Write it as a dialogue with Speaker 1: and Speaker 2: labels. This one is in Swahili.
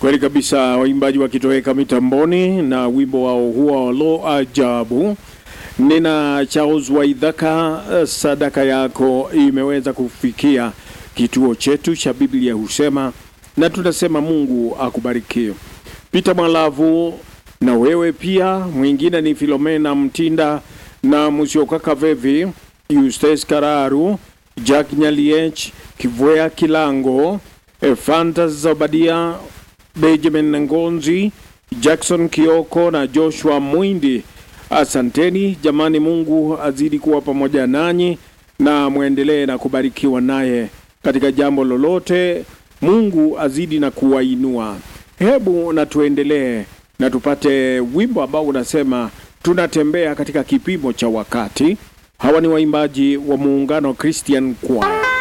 Speaker 1: Kweli kabisa, waimbaji wakitoweka mitamboni na wimbo wao huo lo ajabu. Nina Charles Waidhaka, sadaka yako imeweza kufikia kituo chetu cha Biblia husema, na tunasema Mungu akubariki. Peter Mwalavu na wewe pia, mwingine ni Filomena Mtinda na Musioka Vevi, Eustace Kararu, Jack Nyaliech, Kivwea Kilango, Efanta Zabadia, Benjamin Ngonzi, Jackson Kioko na Joshua Mwindi. Asanteni jamani, Mungu azidi kuwa pamoja nanyi na mwendelee na kubarikiwa naye katika jambo lolote. Mungu azidi na kuwainua. Hebu na tuendelee na tupate wimbo ambao unasema tunatembea katika kipimo cha wakati. Hawa ni waimbaji wa Muungano Christian Choir.